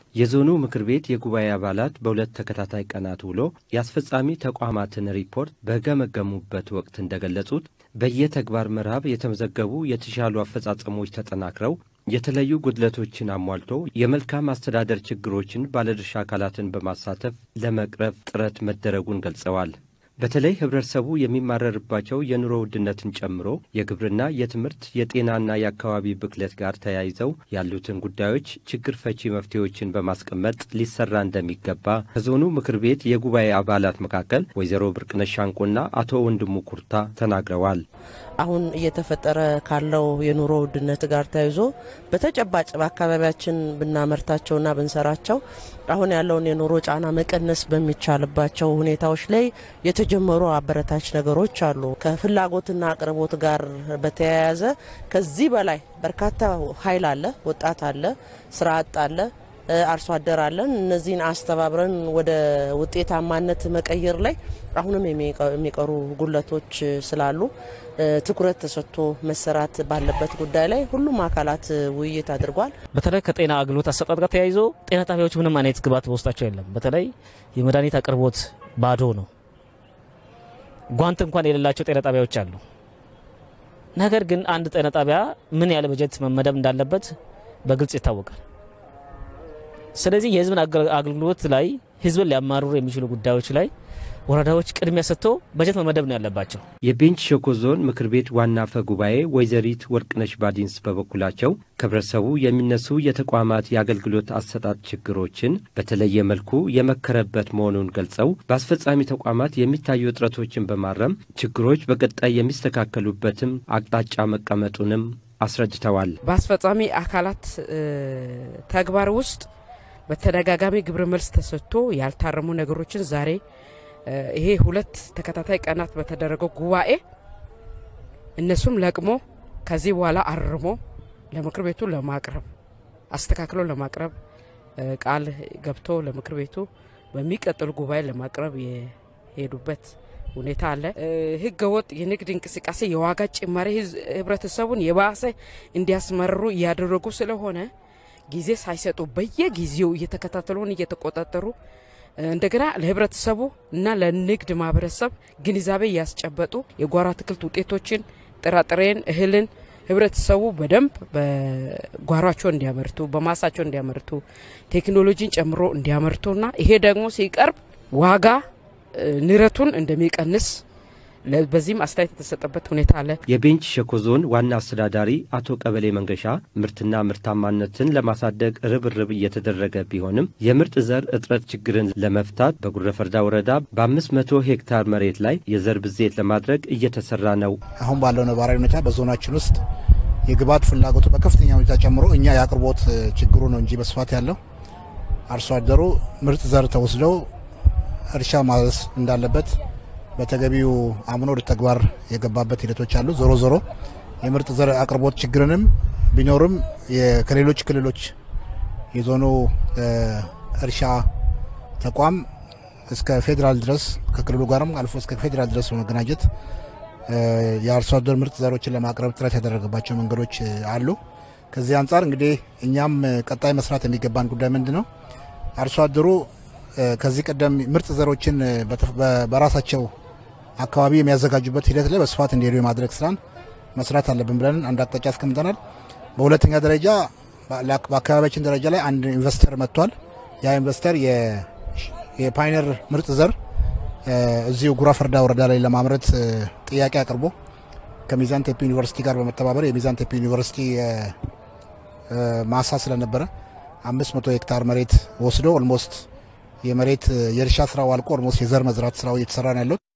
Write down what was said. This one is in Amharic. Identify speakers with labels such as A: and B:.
A: የዞኑ ምክር ቤት የጉባኤ አባላት በሁለት ተከታታይ ቀናት ውሎ የአስፈጻሚ ተቋማትን ሪፖርት በገመገሙበት ወቅት እንደገለጹት በየተግባር ምዕራፍ የተመዘገቡ የተሻሉ አፈጻጸሞች ተጠናክረው የተለዩ ጉድለቶችን አሟልቶ የመልካም አስተዳደር ችግሮችን ባለድርሻ አካላትን በማሳተፍ ለመቅረፍ ጥረት መደረጉን ገልጸዋል። በተለይ ህብረተሰቡ የሚማረርባቸው የኑሮ ውድነትን ጨምሮ የግብርና፣ የትምህርት፣ የጤናና የአካባቢ ብክለት ጋር ተያይዘው ያሉትን ጉዳዮች ችግር ፈቺ መፍትሄዎችን በማስቀመጥ ሊሰራ እንደሚገባ ከዞኑ ምክር ቤት የጉባኤ አባላት መካከል ወይዘሮ ብርቅነሽ ሻንቆና አቶ ወንድሙ ኩርታ ተናግረዋል።
B: አሁን እየተፈጠረ ካለው የኑሮ ውድነት ጋር ተያይዞ በተጨባጭ በአካባቢያችን ብናመርታቸውና ብንሰራቸው አሁን ያለውን የኑሮ ጫና መቀነስ በሚቻልባቸው ሁኔታዎች ላይ የተጀመሩ አበረታች ነገሮች አሉ። ከፍላጎትና አቅርቦት ጋር በተያያዘ ከዚህ በላይ በርካታ ኃይል አለ፣ ወጣት አለ፣ ስራ አጥ አለ፣ አርሶ አደር አለን። እነዚህን አስተባብረን ወደ ውጤታማነት መቀየር ላይ አሁንም የሚቀሩ ጉለቶች ስላሉ ትኩረት ተሰጥቶ መሰራት ባለበት ጉዳይ ላይ ሁሉም አካላት ውይይት አድርጓል።
C: በተለይ ከጤና አገልግሎት አሰጣጥ ጋር ተያይዞ ጤና ጣቢያዎች ምንም አይነት ግብዓት በውስጣቸው የለም። በተለይ የመድኃኒት አቅርቦት ባዶ ነው። ጓንት እንኳን የሌላቸው ጤና ጣቢያዎች አሉ። ነገር ግን አንድ ጤና ጣቢያ ምን ያለ በጀት መመደብ እንዳለበት በግልጽ ይታወቃል። ስለዚህ የሕዝብን አገልግሎት ላይ ሕዝብን ሊያማርሩ የሚችሉ ጉዳዮች ላይ ወረዳዎች ቅድሚያ ሰጥተው በጀት መመደብ ነው ያለባቸው።
A: የቤንች ሸኮ ዞን ምክር ቤት ዋና አፈ ጉባኤ ወይዘሪት ወርቅነሽ ባዲንስ በበኩላቸው ከህብረተሰቡ የሚነሱ የተቋማት የአገልግሎት አሰጣጥ ችግሮችን በተለየ መልኩ የመከረበት መሆኑን ገልጸው በአስፈጻሚ ተቋማት የሚታዩ እጥረቶችን በማረም ችግሮች በቀጣይ የሚስተካከሉበትም አቅጣጫ መቀመጡንም አስረድተዋል።
D: በአስፈጻሚ አካላት ተግባር ውስጥ በተደጋጋሚ ግብረ መልስ ተሰጥቶ ያልታረሙ ነገሮችን ዛሬ ይሄ ሁለት ተከታታይ ቀናት በተደረገው ጉባኤ እነሱም ለቅሞ ከዚህ በኋላ አርሞ ለምክር ቤቱ ለማቅረብ አስተካክሎ ለማቅረብ ቃል ገብቶ ለምክር ቤቱ በሚቀጥሉ ጉባኤ ለማቅረብ የሄዱበት ሁኔታ አለ። ህገ ወጥ የንግድ እንቅስቃሴ፣ የዋጋ ጭማሪ ህብረተሰቡን የባሰ እንዲያስመርሩ እያደረጉ ስለሆነ ጊዜ ሳይሰጡ በየጊዜው እየተከታተሉን እየተቆጣጠሩ እንደገና ለህብረተሰቡ እና ለንግድ ማህበረሰብ ግንዛቤ እያስጨበጡ የጓሮ አትክልት ውጤቶችን፣ ጥራጥሬን፣ እህልን ህብረተሰቡ በደንብ በጓሯቸው እንዲያመርቱ በማሳቸው እንዲያመርቱ ቴክኖሎጂን ጨምሮ እንዲያመርቱና ይሄ ደግሞ ሲቀርብ ዋጋ ንረቱን እንደሚቀንስ በዚህም አስተያየት የተሰጠበት ሁኔታ አለ።
A: የቤንች ሸኮ ዞን ዋና አስተዳዳሪ አቶ ቀበሌ መንገሻ ምርትና ምርታማነትን ለማሳደግ ርብርብ እየተደረገ ቢሆንም የምርጥ ዘር እጥረት ችግርን ለመፍታት በጉረፈርዳ ወረዳ በአምስት መቶ ሄክታር መሬት ላይ የዘር ብዜት ለማድረግ እየተሰራ ነው።
E: አሁን ባለው ነባራዊ ሁኔታ በዞናችን ውስጥ የግብዓት ፍላጎቱ በከፍተኛ ሁኔታ ጨምሮ እኛ የአቅርቦት ችግሩ ነው እንጂ በስፋት ያለው አርሶ አደሩ ምርጥ ዘር ተወስደው እርሻ ማረስ እንዳለበት በተገቢው አምኖ ወደ ተግባር የገባበት ሂደቶች አሉ። ዞሮ ዞሮ የምርጥ ዘር አቅርቦት ችግርንም ቢኖርም ከሌሎች ክልሎች የዞኑ እርሻ ተቋም እስከ ፌዴራል ድረስ ከክልሉ ጋርም አልፎ እስከ ፌዴራል ድረስ በመገናኘት የአርሶ አደር ምርጥ ዘሮችን ለማቅረብ ጥረት ያደረገባቸው መንገዶች አሉ። ከዚህ አንጻር እንግዲህ እኛም ቀጣይ መስራት የሚገባን ጉዳይ ምንድን ነው? አርሶ አደሩ ከዚህ ቀደም ምርጥ ዘሮችን በራሳቸው አካባቢ የሚያዘጋጁበት ሂደት ላይ በስፋት እንዲሄዱ የማድረግ ስራን መስራት አለብን ብለን አንድ አቅጣጫ አስቀምጠናል። በሁለተኛ ደረጃ በአካባቢያችን ደረጃ ላይ አንድ ኢንቨስተር መጥቷል። ያ ኢንቨስተር የፓይነር ምርጥ ዘር እዚሁ ጉራ ፈርዳ ወረዳ ላይ ለማምረት ጥያቄ አቅርቦ ከሚዛን ቴፒ ዩኒቨርሲቲ ጋር በመተባበር የሚዛን ቴፒ ዩኒቨርሲቲ ማሳ ስለነበረ አምስት መቶ ሄክታር መሬት ወስዶ ኦልሞስት የመሬት የእርሻ ስራው አልቆ ኦልሞስት የዘር መዝራት ስራው እየተሰራ ነው ያለው።